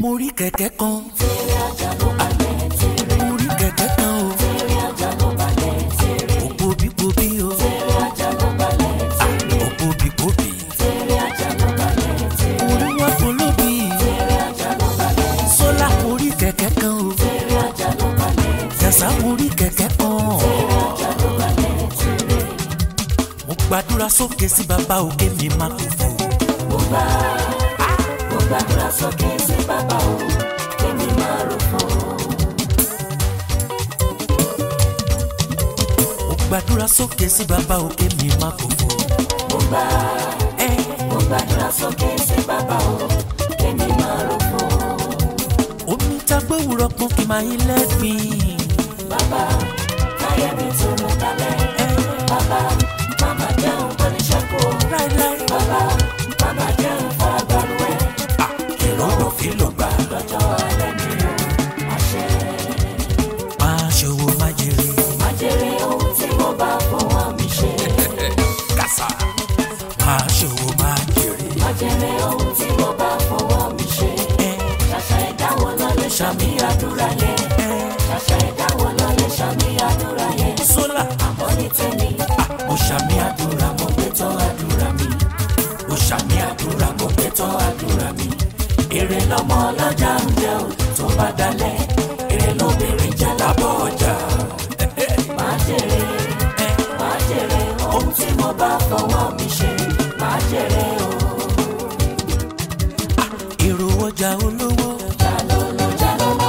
mo rí kẹ̀kẹ́ kan tèrè ajá ló balẹ̀ tèrè mo rí kẹ̀kẹ́ kan o tèrè ajá ló balẹ̀ tèrè òpó bípobí o tèrè ajá ló balẹ̀ tèrè òpó bípobí tèrè ajá ló balẹ̀ tèrè orí wọn polóbi tèrè ajá ló balẹ̀ sólà mo rí kẹ̀kẹ́ kan o tèrè ajá ló balẹ̀ jàsá mo rí kẹ̀kẹ́ kan tèrè ajá ló balẹ̀ tèrè mo gbàdúrà sókè sí bàbá òkè mi má kú fò mo gbà mo gbàdúrà sókè sí bàbá o kémi máa rò fún mo gbàdúrà sókè sí bàbá òkè mi má kú fò mo gbà ẹ mo gbàdúrà sókè sí bàbá o kémi máa rò fún omi tá gbówùrọ̀ pọ́n kí n máa yín lẹ́gbìn bàbá káyé mi tó mú kalẹ̀ ẹ bàbá màmá jẹun oníṣẹ́kù láíláí bàbá màmá jẹun farabalùwẹ̀ ìrọ̀rùn fi ló gbà lọ́jọ́ alẹ́ mi ò àṣẹ. máa ṣòwò má jèrè má jèrè ohun tí mo bá fọwọ́ mi ṣe. kàṣà máa ṣòwò má jèrè má jèrè ohun tí mo bá fọwọ́ mi ṣe. ẹ ṣàṣà ẹ̀dá wọn lọ lè ṣàmì àdúrà yẹn. ẹ ṣàṣà ẹ̀dá wọn lọ lè ṣàmì àdúrà yẹn. sólà àmọ́ ní tèmi mo ṣàmì àdúrà mo mo gbé tọ́ àdúrà mi. mo ṣàmì àdúrà mo mo gbé tọ́ àdúrà mi. èrè lọmọ ọlọ́jà ń jẹ ò tó bá dalẹ̀. èrè lóbìnrin jẹ́ lábọ́ ọjà. má jèrè má jèrè ohun tí mo bá fọwọ́ mi ṣe. má jèrè o. èrò ọjà olówó jalolo jalolo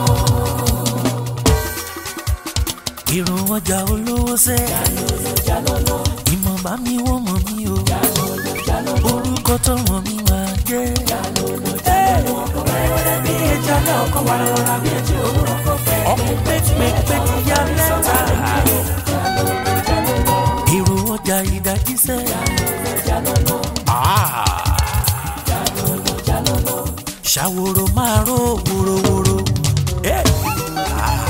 èrò ọjà olówó sẹ jalolo jalolo ìmọ̀ bá mi wọ́n mọ̀ mí o jalolo jalolo orúkọ tó wọ̀n mi máa jẹ́ jalolo jalolo ọkọ wẹ́rẹ́wẹ́rẹ́ bí ẹja náà ọkọ wàràwàrà bí ẹjẹ òwúrọ̀ kọ fẹ́. ọkọ̀ pẹ́pẹ́pẹ́ ti yá mẹ́ta jalolo jalolo èrò ọjà ìdájí sẹ. jalolo Ah. jalolo jalolo ṣàwòrò máa ró wòrowòro. Eh. Ah.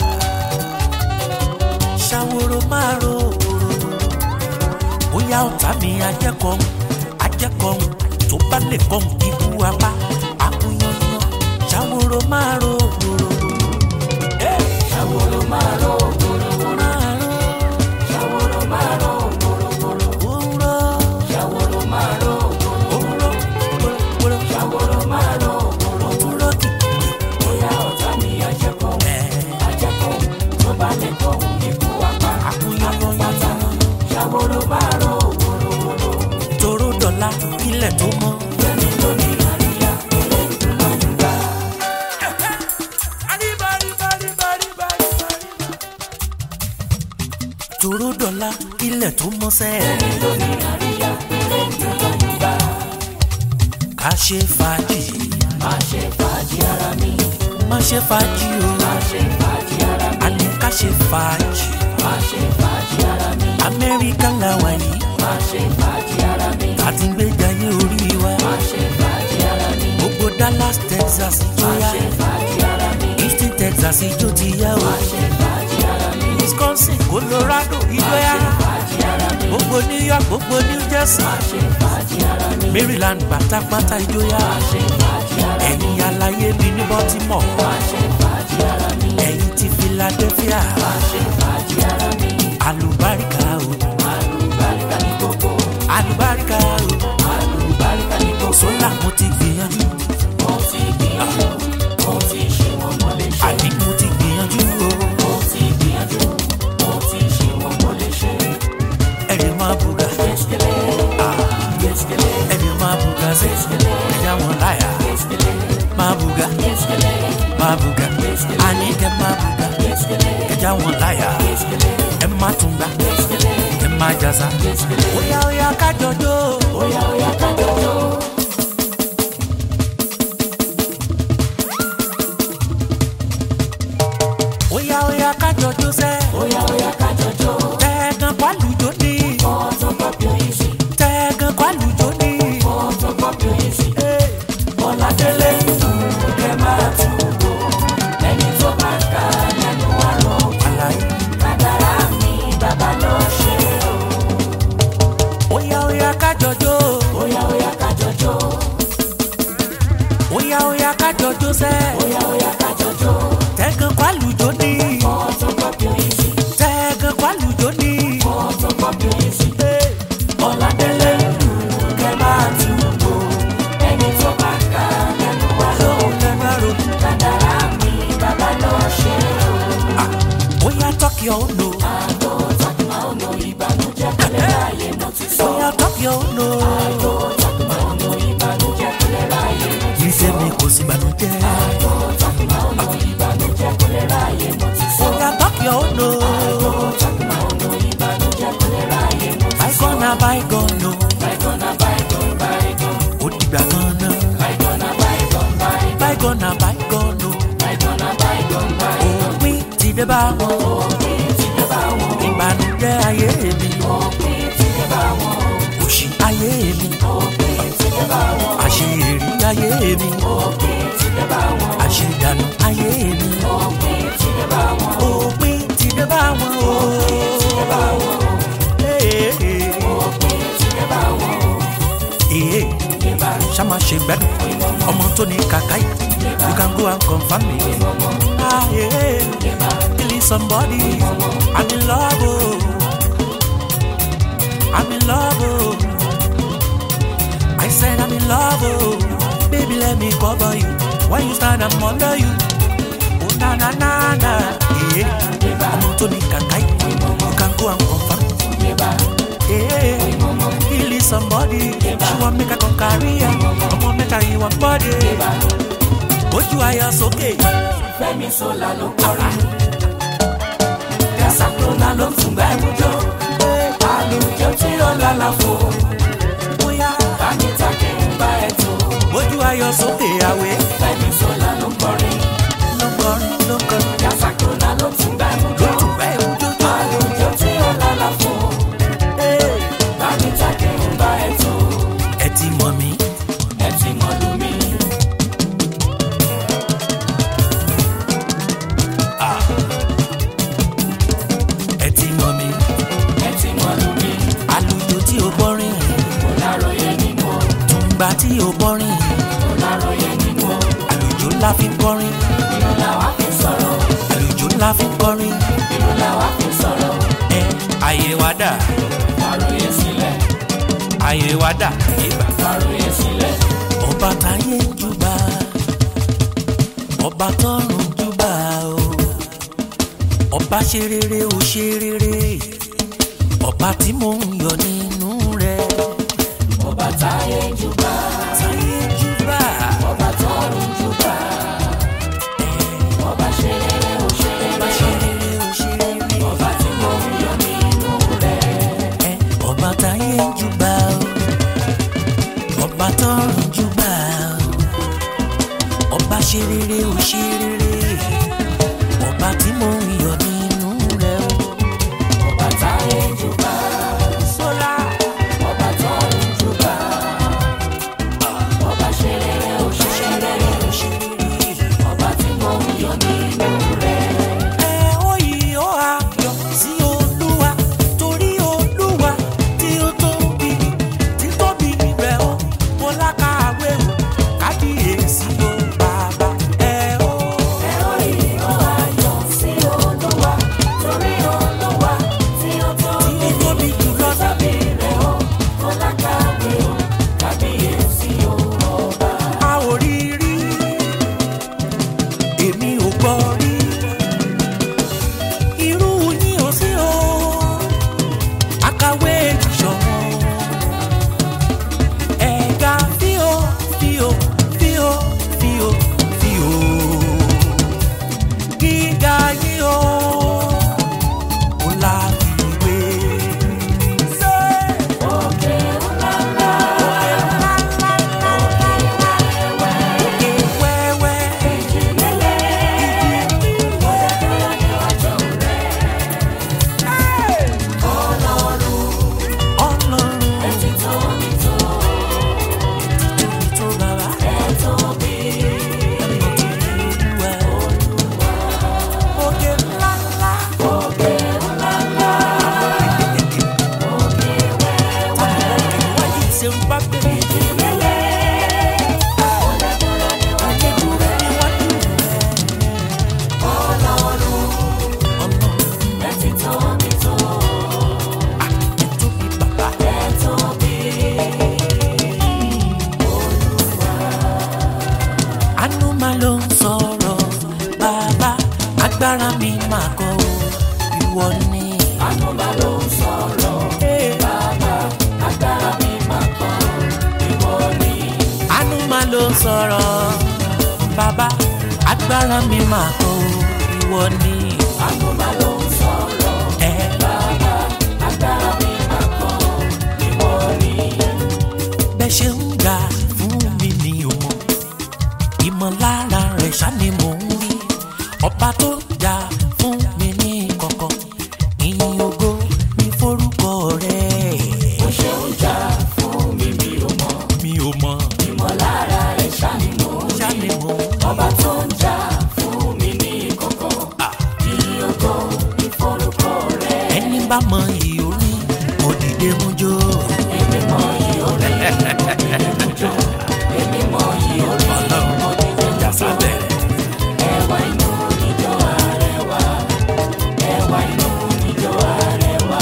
ṣàwòrò máa ró wòrowòro. bóyá ọ̀tá mi ajẹ́kọ̀ọ́ ajẹ́kọ̀ọ́ tó bá lè kọ́ ikú apá akúnyányán ṣàwòrò máa ró wòrowòro. Eh. ṣàwòrò máa rọ wòrowòro máa ró ṣàwòrò máa rọ wòrowòro wòrò ṣàwòrò máa rọ wòrowòro wòrò wòrò ṣàwòrò máa rọ wòrowòro wòrò kìkì. bóyá ọ̀tá mi ajẹ́kọ̀ọ́ Eh. ajẹ́kọ̀ọ́ tó bá lè kọ́ ikú apá akúnyányán ṣàwòrò máa rọ wòrowòro toró dọ̀la ilẹ̀ tó mọ́. fẹ́mi lórí àríyá ilé ìdúná nígbà. toró dọ̀la ilẹ̀ tó mọ́ sẹ́. fẹ́mi lórí àríyá ilé ìdúná nígbà. ká ṣe fàájì má ṣe fàájì ara mi má ṣe fàájì o má ṣe fàájì ara mi àní ká ṣe fàájì má ṣe fàájì ara mi amẹ́ríkà làwà yìí má ṣe fàájì ara mi àti gbẹ́jayé orí wa má ṣe fàájì ara mi gbogbo dallas texas má ìjọya ṣe fàájì ara mi houston texas ìjó ti yá o má ṣe fàájì ara mi wisconsin colorado má ìjọya ṣe fàájì ara mi gbogbo new york gbogbo new jersey má ṣe fàájì ara mi maryland pátápátá ìjọya má ṣe fàájì ara mi ẹ̀yin aláyé mi ní baltimore má ṣe fàájì ara mi ẹ̀yin ti philadelphia má ṣe fàájì ara mi alùbáríkà o àlùbáríkà ní gbogbo alùbáríkà o àlùbáríkà ní gbogbo sólà mo ti gbìyànjú mo ti gbìyànjú mo ti ṣe wọn mo lè ṣe àní mo ti gbìyànjú o mo ti gbìyànjú mo ti ṣe wọn mo lè ṣe. ẹ̀rì máa bùgà Geskele, geskele, ẹ̀rì máa bùgà sí ẹ̀já wọn láyà geskele, máa bùgà geskele, máa bùgà àní kẹ́ máa bùgà geskele, ẹ̀já wọn láyà geskele, ẹ̀ má tún gbà geskele, ẹ̀ má jàzá geskele. óyá óyá kájọjó Oya oya kájọjọ. óyá óyá kájọjó sẹ́ Oya oya kájọjọ. tẹ́ẹ̀gàn pálùjó ní Ọ̀tọ̀ pọ̀pọ̀ easy. tẹ́ẹ̀gàn pálùjó ní. Ọ̀tọ̀ pọ̀pọ̀ easy. Ọ̀làdélé ń dùn kẹ́ máa tún wò. Ẹni tó bá ka lẹ́nu wá lọ. àlàyé Kádàrá mi bàbá lọ ṣe o. óyá óyá kájọjó Oya Oya oya kájọ jó sẹ́. Oya oya kájọjó. Tẹ̀gàn kwálùjó ní. Photocopy easy. Tẹ̀gàn kwálùjó ní. Photocopy easy. Ọ̀làdélé ìlú kẹ́ máa túbò. Ẹni tó bá kà lẹ́nu wá ló Lóhùn lẹ́nu àrò. kádàrá mi bàbá lọ ṣe o. Oya tọ́kì ọ̀nà. Àgbo tàkùmá ọ̀nà ìbànújẹ́ kọ́lẹ́ láàyè mo ti sọ. Oya tọ́kì ọ̀nà. Àgbo tàkùmá ọ̀nà ìbànújẹ́ kọ́lẹ́ láàyè mo ti sọ. Ìṣe mi kò sí ìbànújẹ́. Àgbo tàkùmá ọ̀nà ìbànújẹ́ kọ́lẹ́ láàyè mo ti sọ. Oya tọ́kì ọ̀nà. Àgbo tàkùmá ọ̀nà ìbànújẹ́ kọ́lẹ́ láàyè mo ti sọ. Bygone na bygone o. Bygone na bygone, bygone. Ó dìgbà kan náà. Bygone na bygone, bygone. Bygone na bygone o. Bygone na bygone, bygone. Òpin ti dé bá wọn. Òpin ti dé bá wọn. Ìbànújẹ́ ayé mi. Òpin ti dé bá wọn. Òṣì ayé mi. Òpin ti dé bá wọn. Àṣeyìrí ayé mi. Òpin ti dé bá wọn. Àṣedànù ayé mi. Òpin ti dé bá wọn. Òpin ti dé bá wọn o. Ti dé bá wọn. Ee, ee, Òpin ti dé bá wọn. ee. Yébà Ṣáma ṣe gbẹ́dùn. Ọmọ tó ní kàkà yìí. You can go and confirm me. Ah, yeah. Killing somebody. I'm in love. Oh. I'm in love. Oh. I said I'm in love. Oh. Baby, let me cover you. When you stand, I'm under you. Oh, na na na na. Yeah. Ọmọ tó ní kàkà yìí. You can go and confirm. yébà Yeah. Killing somebody. She want make a come carry her. Ọmọ mẹ́ta yìí wọ́n body. Ojú ayọ̀ sókè. Fẹ́mi Sọlá ló kọrin. Yasakuna ló tún gbá ìmújọ. Àlùjọ tí ó lálàfo. Bóyá Bámi take ń bá ẹ̀ tó. ojú ayọ̀ sókè àwẹ̀. Fẹ́mi Sọlá ló kọrin. Ló ń kọrin ló ń kọrin. Yasakuna ló tún gbá ìmújọ. Ló tún bá ewu jójó. Àlùjọ tí ó lálàfo. Bámi take ń bá ẹ̀ tó. Ẹ ti mọ̀ mí. Ẹ ti mọ̀ lù mí. Ẹ ti mọ̀ mí. Ẹ ti mọ̀ lù mí. Àlùjọ tí o gbọ́rin. Kò láròyé nínú o. Tùǹgbà tí o gbọ́rin. Kò láròyé nínú o. Àlùjọ ńlá fi ń kọrin. Inú làwa fi sọ̀rọ̀. Àlùjọ ńlá fi ń kọrin. Inú làwa fi sọ̀rọ̀. Ẹ ayé wa dà. Fàròyé sílẹ̀. Ayé wa dà. Ìgbà. Fàròyé sílẹ̀. Ọba táyé ń júbà. Ọba tọ́run ń júbà o. Ọba ṣe rere ó ṣe rere. Ọba tí mò ń yọ nínú rẹ̀. Ọba táyé ń júbà. Táyé ń júbà. Ọba tọ́run júbà. Ọba ṣe rere ó ṣe Ọba rere. ṣe rere ó ṣe rere. Ọba tí mo ń yọ nínú rẹ̀. Ẹ, Ọba táyé ń júbà o. Ọba tọ́run ń júbà o. Ọba ṣe rere ó ṣe rere. Ọba tí mò ń yọ nínú rẹ̀ o. Ọba táyé ń júbà. Sọlá. Ọba tọ́run júbà. Ọba ṣe rere ó ṣe rere. Ọba tí mo ń yọ nínú rẹ̀. Ẹ ó yìí ó ayọ̀ sí Olúwa torí Olúwa tí ó tóbi tí tóbi rẹ̀ ó mo lákàwé o kábíyèsí o bàbá ẹ ó. Ẹ ó ìró ayọ̀ sí Olúwa. ló ń sọ̀rọ̀ bàbá agbára mi máa kọ́ o, ìwọ ni. àánú máa ló ń sọ̀rọ̀ bàbá agbára mi máa kọ́ ìwọ ni. àánú máa ló ń sọ̀rọ̀ bàbá agbára mi máa kọ́ o, ìwọ ni. àánú máa ló ń sọ̀rọ̀ ẹ bàbá agbára mi máa kọ́ ìwọ ni. bẹ́ẹ̀ ṣe ń ga fún mi ní òmò ìmọ̀lára rẹ̀ ṣá ni mò ń rí ọba tó jà fún mi ní kọ̀kọ̀ ìyìn ògo ní forúkọ rẹ̀ mo ṣe ń jà fún mi mi ò mọ̀ mi ò mọ̀ ìmọ̀lára rẹ̀ ṣànímọ̀ ṣá ni mò ń ọba tó ń jà fún mi ní kọ̀kọ̀ ìyókò ìforúkọ rẹ̀ ẹni bá mọ iyì orí mo dìde mú jó èmi mọ iyì orí èmi mọ iyì orí mo dìde ìjà sábẹ̀ ẹwà inú ìjọ Arẹwà ẹwà inú ìjọ Arẹwà.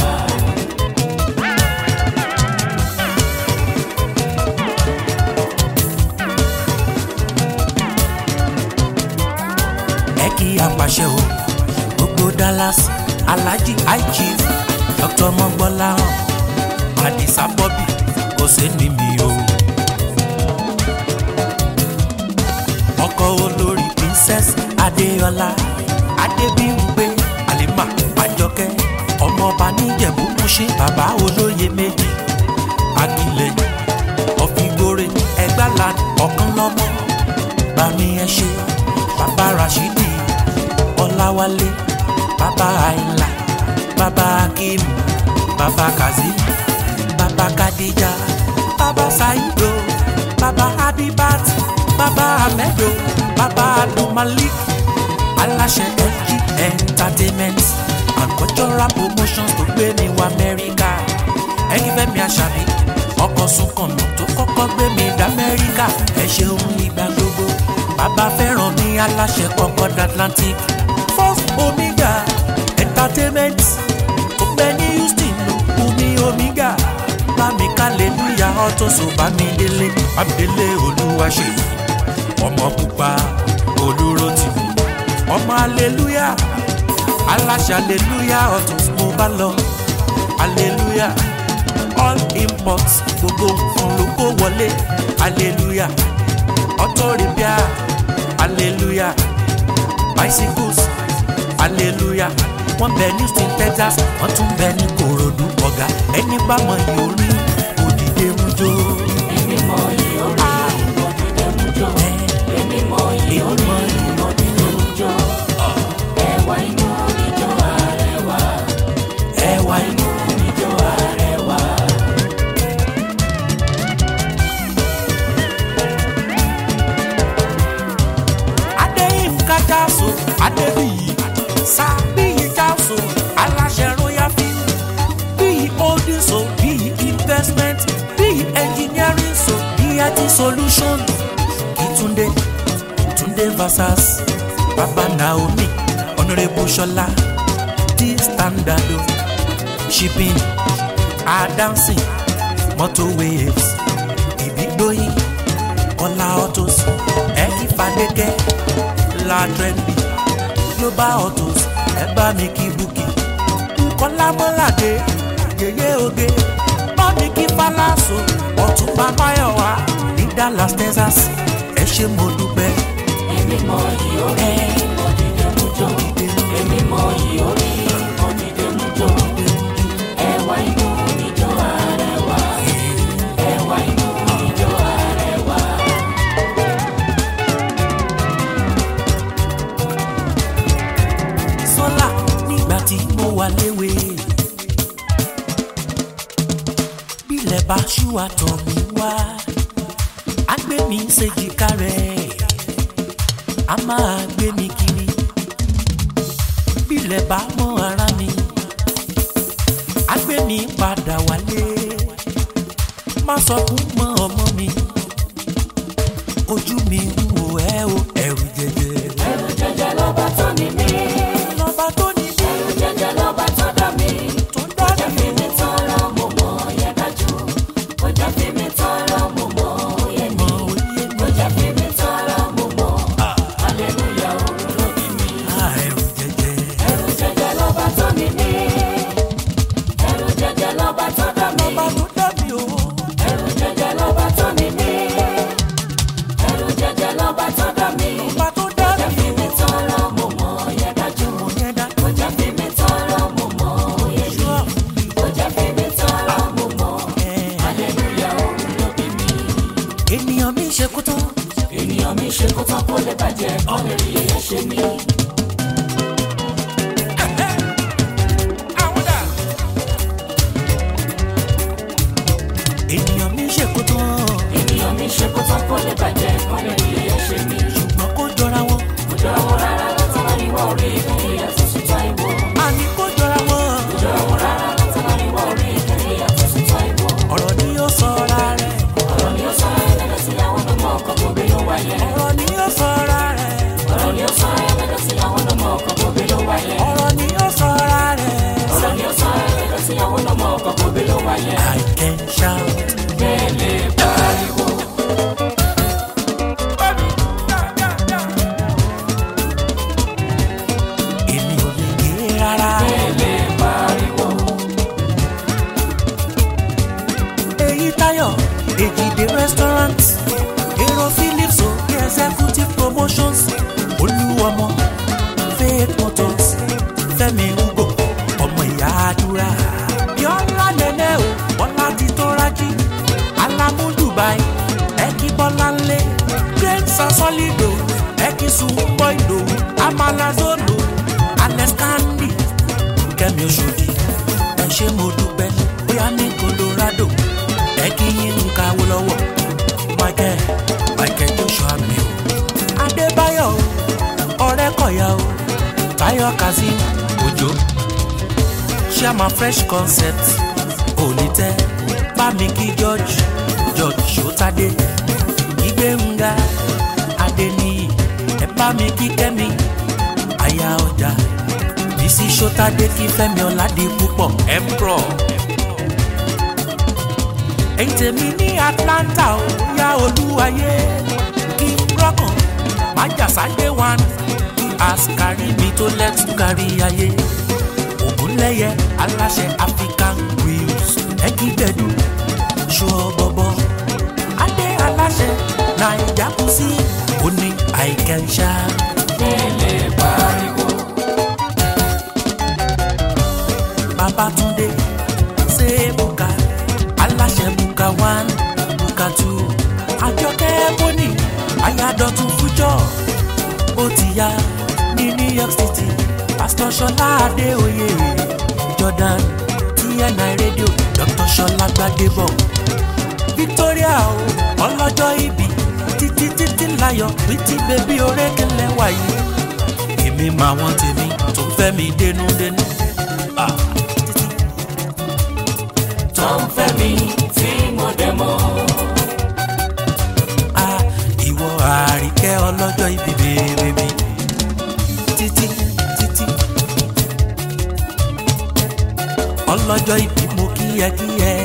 ẹ kí apàṣẹ o gbogbo Dallas Alhaji high chief Dr. mọgbọláhàn Adisa Bobby kò sẹ́ni mi o. ọkọ olórí princess Adéọlá Adébímpé Halima Àjọkẹ́ ọmọọba níjẹ̀bú Múṣin bàbá olóye méjì Akílẹ̀yìn ọ̀fìgbòrè ẹgbàlá ọ̀kan lọ́mọ bàmí ẹ ṣe bàbá Rashidi Ọláwálé bàbá Àìlà bàbá Akim bàbá Kazeem bàbá Kadija bàbá Saido bàbá Habibat bàbá Ahmedo bàbá Abdulmalik aláṣẹ FG entertainment and cultural promotions tó gbé mi wá Amẹ́ríkà ẹ̀yin fẹ́mi àṣàbí ọkọ̀ sunkànnà tó kọ́kọ́ gbé mi dá Amẹ́ríkà ẹ ṣeun ìgbà gbogbo bàbá fẹ́ràn mi aláṣẹ Concord Atlantic first omega entertainment tó gbé ní Houston omi omega bámi kálẹ̀lúyà ọ̀tọ̀sọ̀ bámi délé bámi délé olúwa ṣe ọmọ pupa olúro tì mí ọmọ aleluya aláṣẹ aleluya ọ̀tún mo bá lọ aleluya all imports gbogbo nǹkan ló kó wọlé aleluya ọtọrìbíà aleluya bicycles aleluya wọ́n bẹ ní Houston Texas wọ́n tún bẹ ní Kòròdú ọ̀gá ẹni bá mọ ìhórí òdìdé mú jó. èmi mọ iyì orí mo dìde mú jó èmi mọ iyì orí mo dìde mú jó ẹwà inú ìjọ Arẹwà ẹwà inú ìjọ Arẹwà. adéyínká jáso adébíyì sábíyì jáso aláṣẹ royal film bíyì holding so bíyì investment bíyì engineering so bíyì IT solution ìtúndé túndé versus baba naomi honourable ṣọlá t standard o shipping adansi motor waves ìbígbóyin ọlá autos ẹ̀kí fàdékẹ́ la trendy global autos ẹ bá mi kí búkì kọ́lá mọ́ládé yèyé oge bá mi kí fálásò ọ̀túnba máyọ̀wá ní Dallas Texas ẹ ṣé mo dúpẹ́. èmi mọ iyì orí mo dìde mú jó èmi mọ iyì orí mo dìde mú jó ẹwà inú ìjọ Arẹwà ẹwà inú ìjọ Arẹwà. sọ́là nígbà tí mo wà léwe. bílẹ̀ bá ṣú àtọ̀ mi wá á gbé mi ṣèjìká rẹ̀ á máa gbé mi kiri. bílẹ̀ bá mọ́ ara mi á gbé mi padà wálé. má sọkún mọ́ ọmọ mi ojú mi ń wò ẹ́ o ẹ̀rù jẹjẹ. ẹrù jẹjẹ lọ́ba tó ní mí lọ́ba tó ní bí ẹrù jẹjẹ lọ́ba tó dá mi. tó ń dá Jẹ́ fi mi tọrọ mo mọ̀ yẹn dájú. Ó jẹ́ fi mi tọrọ mo mọ̀ yẹn ní. mọ́ òye mi. Ó jẹ́ fi mi tọrọ mo mọ̀ ènìyàn mi ṣe kó tán kó lè bàjẹ́ kọ́ lè rí èyẹ ṣe mí. ènìyàn mi ṣe kó tán ènìyàn mi ṣe kó tán kó lè bàjẹ́ kọ́ lè rí èyẹ ṣe mí. ṣùgbọ́n kó jọra wọn kò jọra wọn rárá láti máa ní wọ́n rí ìkẹyà tó sì tọ́ ìwọ. àní kó jọra wọn kò jọra wọn rárá láti máa ní wọ́n rí ìkẹyà tó sì tọ́ ìwọ. ọ̀rọ̀ ni yóò sọra rẹ̀ ọ̀rọ̀ ni ó sọ ẹlẹ́dẹ̀ sí àwọn ọmọ ọkọ̀ bòbí ló wáyé. ọ̀rọ̀ ni yóò sọra rẹ̀ ọ̀rọ̀ ni ó sọ ẹlẹ́dẹ̀ sí àwọn ọmọ ọkọ̀ bòbí ló wáyé. ọ̀rọ̀ ni yóò sọra rẹ̀ ọ̀rọ̀ ni ó sọ ẹlẹ́dẹ̀ sí àwọn ọmọ ọkọ̀ bòbí ló wáyé. I can shout. Bẹ́ẹ̀lẹ̀ pariwo. èmi ò lè yé rárá. Bẹ́ẹ̀lẹ̀ pariwo. èyí táyọ̀ èjìdé restaurant èrò philips òkè executive promotions olúwọmọ faith motors fẹ́mi ugo ọmọ ìyá àdúrà yọlá nẹnẹ o bọ́lá ti tó rájí alamu dubai ẹkí bọ́lá ńlẹ̀ great sasolido ẹkí sunbọ ìdòwú amalazolo alex kandi kẹ́mi oṣòdì ẹ ṣé mo dúpẹ́ bóyá ní colorado ẹ kí yín ń kawó lọ́wọ́ michael michael joshua mi o adébáyọ̀ o ọ̀rẹ́ kọ̀yà o táyọ̀ kazeem òjò chairman fresh concept onítẹ̀ bámi kí george george sotade ìgbéǹga adéníyì ẹ bámi kí kẹ́mi aya ọjà bísí sotade kí fẹ́mi ọ̀làdì púpọ̀ emperor ẹ̀yin tèmi ní atlanta ó yá olúwayé kí n rọ́kàn má jàsáyé wan àsìkárí mi tó lẹ́tù kárí ayé ògúnlẹ́yẹ aláṣẹ african wheels ẹ̀kí gbẹ̀dú ṣọ́ bọ́bọ́ adé aláṣẹ naija kù sí òní àìkẹ́ńṣá Bẹ́ẹ̀lẹ̀ pariwo. babatunde ṣe buka aláṣẹ buka one buka two àjọkẹ́ bóni ayádọ́tún fújọ́ ó ti yá ní new york city pastor ṣọlá adéoyè jordan tni radio dr ṣọlá gbadebo victoria o ọlọ́jọ́ ìbí títí títí láyọ̀ pretty baby orékèlè wáyé èmi máa wọ́n tèmi tó fẹ́ mi dénúdénú. Ah, títí. Tó ń fẹ́ mi tí mo dẹ̀ mọ́. Ah, ìwọ àríkẹ́ ọlọ́jọ́ ìbí bèbè títí títí ọlọ́jọ́ ìbí mo kíyẹkíyẹ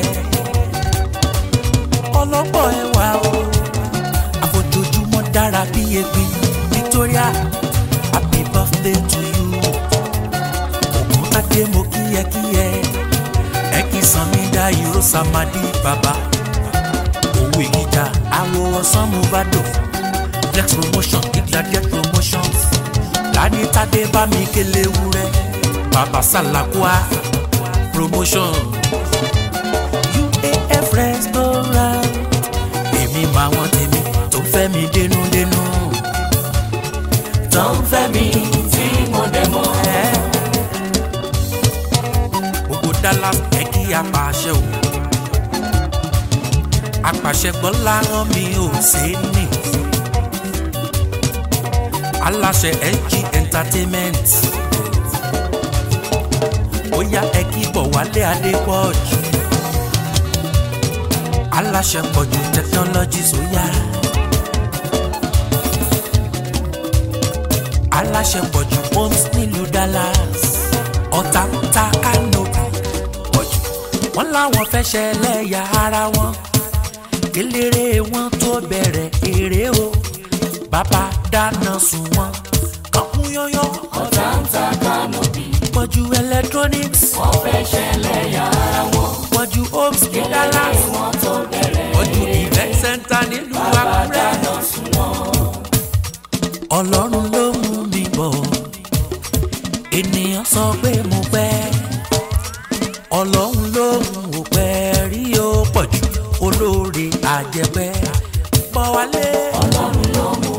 ọlọ́pọ̀ ẹwà o àfojoojúmọ́ dára bí egbin Victoria happy birthday to you ògùntàdé mo kíyẹkíyẹ ẹ kì í san mí dá ìró samadi bàbá owó ìjà àwọ̀ ọ̀sán mo bá dò flex promotion ìgbàdé promotions láni tádé bá mi kélé wúrẹ́ bàbá sàlàkúà promotion uaf restaurant èmi máa wọ́n tèmi tó fẹ́ mi dénúdénú Tó ń fẹ́ mi tí mo dẹ̀ mọ́. ẹ́ gbogbo dallas ẹ kí apàṣẹ o apàṣẹ gbọ́ láwọn mi ò ṣe é nì aláṣẹ ng entertainment ó yá ẹ kí bọ̀ wálé adépọ̀jù aláṣẹ pọ̀jù technologies ó yá aláṣẹ pọ̀jù homes nílùú dallas ọ̀tá ń ta kánòbì pọ̀jù wọ́n láwọn fẹ́ ṣẹlẹ́yà ara wọn eléré wọn tó bẹ̀rẹ̀ eré o bàbá dáná sun wọn kankun yọyọ Ọ̀tá ń ta kánòbì. pọ̀jù electronics Wọ́n fẹ́ ṣẹlẹ̀ yàrá wọn. pọ̀jù homes ní dallas Wọ́n tó bẹ̀rẹ̀. pọ̀jù event center nílùú àkúrẹ́ Dáná sun wọn. ọlọ́run ló mú mi bọ̀ ènìyàn sọ pé mo pẹ́ ọlọ́run ló mú o pẹ́ rí o pọ̀ jù olóore àjẹpẹ́ bọ̀ wálé Ọlọ́run ló mú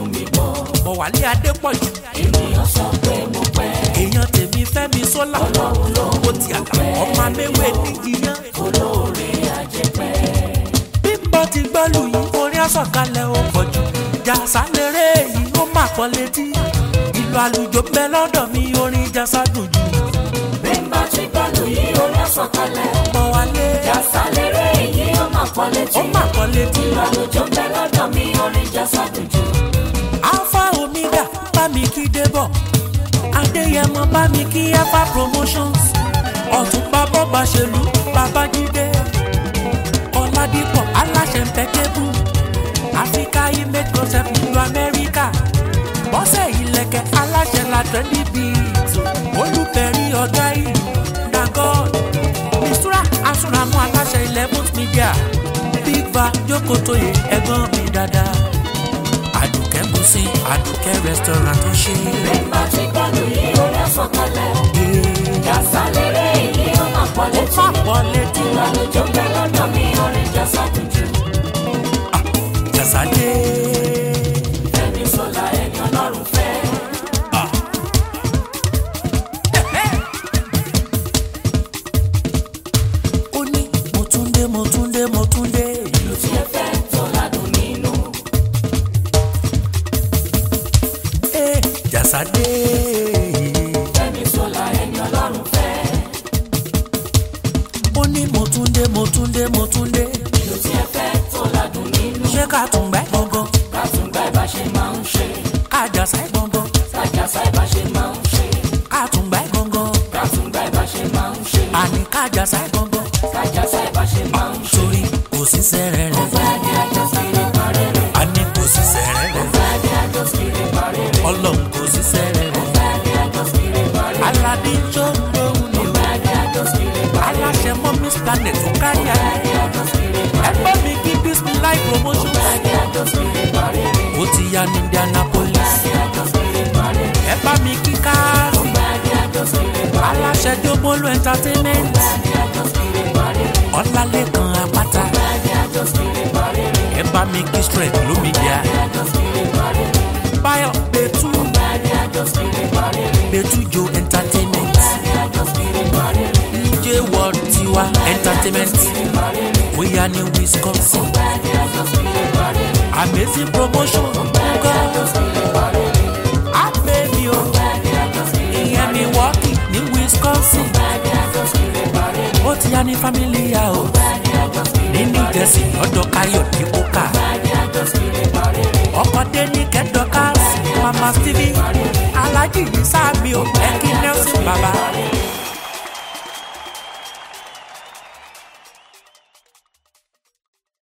wálé adépọ̀jù ènìyàn sọ pé mo pẹ́ èèyàn tèmi fẹ́mi sólà ó ti àgbà ọmọ améwé níjìyàn olóore àjẹpẹ́ bímbọ ti gbọ́lù yìí orin àsọ̀kalẹ̀ ó pọ̀ jù jàsá lérè yìí ó mà pọ̀ létí ìlú àlùjọ bẹ lọ́dọ̀ mi orin jàsá dùn jù bímbà tí gbọ́dọ̀ yìí orí àsọ̀kalẹ̀ pọ̀ wálé jàsá lérè èyí ó mà pọ̀ létí ó mà pọ̀ létí ìlàlójó bẹ lọ́dọ̀ mi orin jàsá dùjú alpha omega bá mi kí débọ̀ adéyẹmọ bá mi kí alpha promotions ọ̀túnba bọ́ba ṣèlú babájídé ọ̀làdìpọ̀ aláṣẹ mpẹ́tẹ́bù africa image concept nílùú amẹ́ríkà bọ́sẹ̀ ìlẹ̀kẹ̀ aláṣẹ la trendy beat olùbẹ̀rí ọ̀gá ìlú dagod mistura asúnramú aláṣẹ eleventh media big va jókòtóye ẹ̀gbọ́n mi dáadáa àdùkẹ́ bùsí àdùkẹ́ restaurant tó ṣe bímbà tí gbọ́dọ̀ yìí orí àsọ̀kalẹ̀ é jàsá lérè èyí ó mà pọ̀ ó létí fà pọ̀ létí ìlàlójó bẹ lọ́dọ̀ mi orin jàsá dùjú jàsádé fẹ́mi sọlá ẹni ọlọ́run fẹ́ ó ní mo tún dé mo tún dé mo tún dé ìlú tí ẹ fẹ́ tó ládùn nínú é jàsádé fẹ́mi sọlá ẹni ọlọ́run fẹ́ ó ní mo tún dé mo tún dé mo tún dé ìlú tí ẹ fẹ́ tó ládùn nínú ṣé ká tún gbẹ́ gbọ̀ngàn kàtúngbà ìbá ṣe máa ń ṣe ká jàsá gbọ̀ngàn kájàsá ìbá ṣe máa ń ṣe ká tún gbẹ́ gbọ̀ngàn kàtúngbà ìbá ṣe máa ń ṣe àní ká jàsá gbọ̀ngàn kájàsá ìbá ṣe máa ń ṣe. torí kò sí sẹ́rẹ̀ rẹ̀ Friday àjọ kiri parẹ́rẹ́ àní kò sí sẹ́rẹ̀ rẹ̀ Friday àjọ kiri parẹ́rẹ́ ọlọ́run kò sí sẹ́rẹ̀ rẹ̀ Friday àjọ kiri parẹ́rẹ́ aládé tó ń lóhùn ni o Friday àjọ kiri parẹ́rẹ́ aláṣẹ mọ́mís planet tó kárí ayé Friday àjọ kiri ẹ parẹ́rẹ́ bá mi kí bismillah promotion Friday àjọ kiri parẹ́rẹ́ ó ti ya ní indianapolis Friday àjọ kiri parẹ́rẹ́ ẹ bá mi kí káàsì Friday àjọ kiri parẹ́rẹ́ aláṣẹ jógbólú entertainment Friday àjọ kiri parẹ́rẹ́ ọlálẹ́kan apáta Friday àjọ kiri parẹ́rẹ́ ẹ bá mi kí strength lómìnira àjọ kiri parẹ́rẹ́ báyọ̀ bẹ́tú Friday àjọ kiri parẹ́rẹ́ bẹ́tú jo entertainment Friday àjọ kiri parẹ́rẹ́ dj world tiwa entertainment bóyá ní wisconsin Friday àjọ kiri parẹ́rẹ́ amazing promotion Friday àjọ kiri parẹ́rẹ́ abẹ́mi o Friday àjọ kiri ìyẹn mi wọ́ọ̀kì ní wisconsin Friday àjọ kiri parẹ́rẹ́ ó ti ya ní family house Friday àjọ kiri ní new jersey lọ́dọ̀ káyọ̀dé kókà Friday àjọ kiri parẹ́rẹ́ ọkọ̀ dé ní kẹ́dọ̀kás mama stevie alhaji ní sáàmì o ẹ̀kí nelson baba